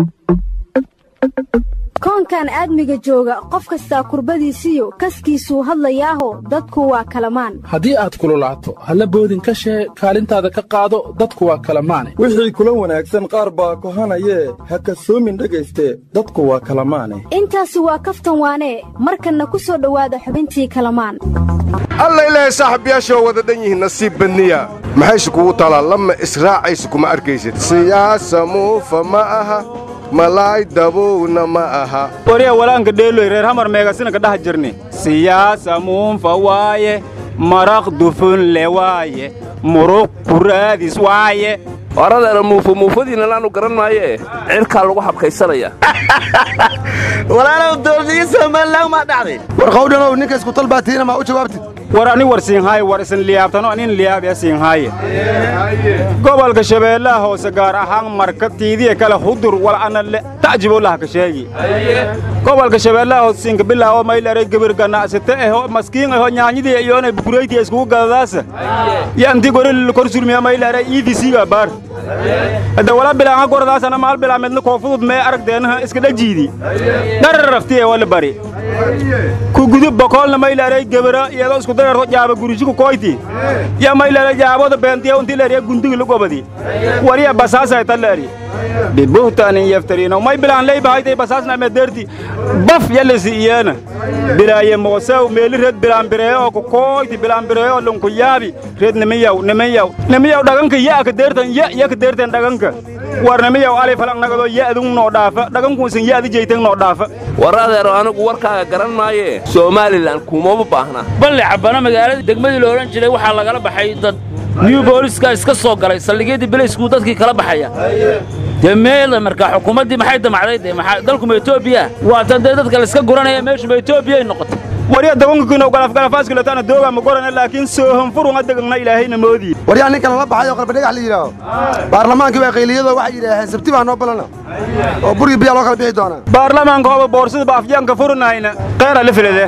koonkan aadmiga jooga qof kastaa kurbadiisiyo kaskiisuu hadlayaaho dadku waa kalamaan haddii aad kululaato halla boodin ka shee kaalintaada ka qaado dadku waa kalamaane wixii kula wanaagsan qaar baa kohanayee ha kasoomin dhegayste dadku waa kalamaane intaasi waa kaftan waanee markanna ku soo dhowaada xubintii kalamaan alla ilaahay saaxiibayaashoo wada dhan yihiin nasiib badniya maxayse kugu talaa lama israacaysa kuma arkaysid siyaasa muufa ma aha malaay dabowna ma aha wariya walaanka dheeloy reer hamar meegasinanka dhaha jirni siyaasa muunfa waaye maraq dufunle waaye muruq kuraadis waaye horadeena muufo muufadiinna laanu garan maayee cirkaa lagu habkaysanaya walaalow doordiyi somalilan maa dhacday war qawdhanow ninka iskutal baa tiina maa u jawaabtid war ani war siinhaaye war isin liyaabtano anin liyaabya siinhaaye gobolka shabeellaha hoose gaar ahaan marka tiidiya kale hudur wal ana ta'jibo laha ka sheegi gobolka shabeellaha hoose siinka bilaawo maylaray gabir ganacsate eho maskiin eho nyaanyidii iyoonay bukureytii iskugu gadadaasa yanti goril kor surmiya maylaray iidisiga baar hadda wala bilaanga gordaasana maal bilaamedna koofudud mee aragdeenaha iska dhajiidi dhararaftiye wala bari ku gudub bokoolna maylaray gebara iyadoo isku dareerto jaaba gurisiku koyti ya maylaray jaaboda beentiya unti leeriya gundigi lugobadi wariya basaasay talleeri bibuhtaanin yaftariino may bilaan ley bahaytay basaasna mederti baf yalisi iyana bilaaye moosew meeli red bilaan bireeyo ku koyti bilaan bireeyo lunku yaabi red nimiyaw nimiyaw nimiyaw dhaganka ya ka deertan ya ya ka deertan dhaganka war nimiyaw alay falang nagado ya adung noo dhaafa dhaganku isin ya adi jeytan noo dhaafa war adeero anigu warkaaga garan maayee somalilan kumama baahna balle cabbana magaalada degmadii la odhan jiray waxaa lagala baxay dad new booliska iska soo galay saldhigyadii belaysku dadkii kala baxaya dee meela markaa xukuumaddii maxay damacday dee maxaa dalkuma etoobiya waatan dee dadka layska guranaya meeshuba etoobiyay noqotay warya dabankakiino galafgalafaaskilataana doogaa ma gorana laakiin soohan furunga degagna ilaahayna moodii waryaa ninka lala baxay oo qalbadhegax la yidhaaho baarlamaankii waa qayliyadoo waxay yidhaaheen sabti baa noo balana oo burgii biyaa loo kala bixi doonaa baarlamaanka hoba boorsada baafyaanka furunahayna qeera la filade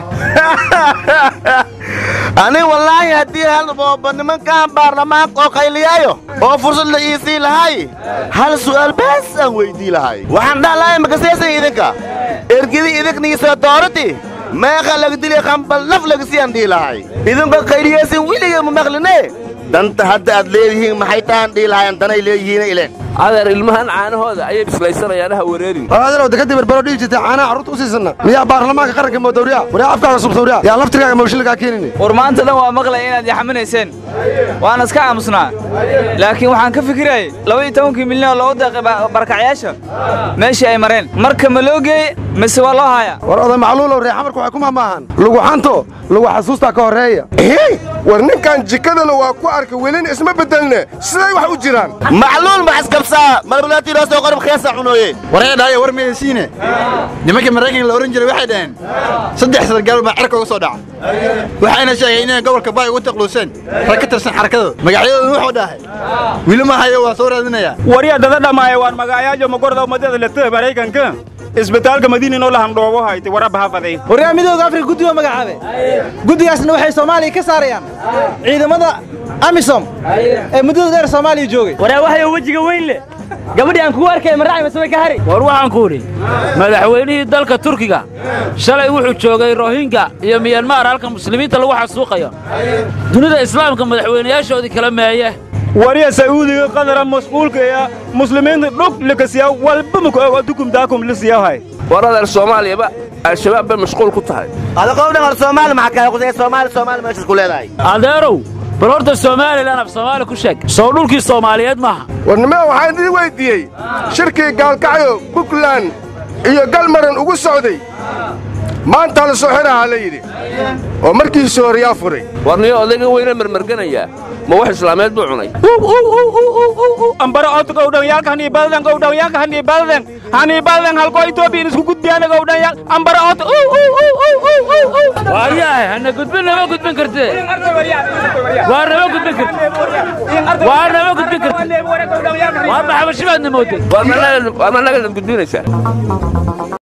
ani wallaahi haddii halbooba nimankaan baarlamaanka oo qayliyaayo oo fursad la iisii lahay hal su'aal baas aan weydii lahay waxaan dhahlahay makaseesan idinka ergidii idinkniisoo doorati meeqa lagdili qambal naf lagasiyaan dhihi lahay idinka qayliyaysin weliga ma maqline danta hadda aad leedihiin maxay tahan dhihi lahayan danay leeyihiina ileen adeer ilmahan caanahooda ayay bislaysanayaan ha wareerin adeerow dekadii berbero dhihi jirtay caanaha carruurta u siisanna miyaa baarlamaanka qaranka moodawriya waryaa afkaaga subsawriya yaa laftirkaaga mawshilkaa keenini war maanta dhan waa maqlay inaad yaxaminayseen waana iska aamusnaa laakiin waxaan ka fikirayay laba iyo tobankii milyan oo loogu deeqay barakacyaasha meeshii ay mareen marka ma loo geeye mise waa loo haayaa war oday macluulow ree xamarku waxay ku mahmaahan lagu xanto lagu xasuustaa ka horreeya war ninkan jikadana waa ku arka welina isma beddelne siday wax u jiraan macluul maxaskabsaa malbulaatiinoo soo qorib khiyaasa cunooye waree dhaayo war mayaysiine nimankii maraykanka la odhan jiray waxay dhaheen saddex sargaal baa cerka uga soo dhaca waxayna sheegeen inay gobolka baay ugu taqluuseen rag ka tirsan xarakadooda magacyadooda wuxuu dhahay wili ma hayo waa soo raadinayaa warya dada dhamaaye waan magacayaajo magorda umadada lete maraykanka isbitaalka madiinanoo lahandhoobo haytay warabba hafaday waryaa midooda afrika guddi waa magacaabe guddigaasna waxay soomaaliya ka saarayaan ciidamada amisom ee muddada dheer soomaaliya joogay waryaa waxay wejiga weyn leh gabadhii aan kugu arkay maracay masabay ka hari war waxaan ku idhi madaxweynihii dalka turkiga shalay wuxuu joogay rohinga iyo miyanmar halka muslimiinta lagu xasuuqayo dunida islaamka madaxweynayaashoodii kala meeye wariya sacuudiga qadara masquulka ee muslimiinta dhug likasiya walba muku ogo dukum daakum lisiyahay war adeer soomaaliyaba al-shabaab bay mashquul ku tahay adaqowdhan hor soomaali maxaa kala qusay soomaali soomaali meeshaas ku leedahay adeerow bal horta somalilan af soomaali ku sheeg soo dhulkii soomaaliyeed maaha warnimada waxaan idin weyddiiyey shirkii gaalkacyo buntland iyo galmaran ugu socday maantaa la soo xidhahaa la yidhi oo markiisii hore yaa furay warniyo odayga weyne marmarganayaa ma wax islaameed buu cunay ambara otu gowdhan yaalka hani balden gowdhan yaalka hani balden hani balden halko etoobiyan isku gudbiyana gowdhan yaal ambara otu waayahay hana gudbin nama gudbin kartee waa nama gudbin karte waa nama gudbin karte waa maxabashibaadna mooday waar ma naga gudbinaysaa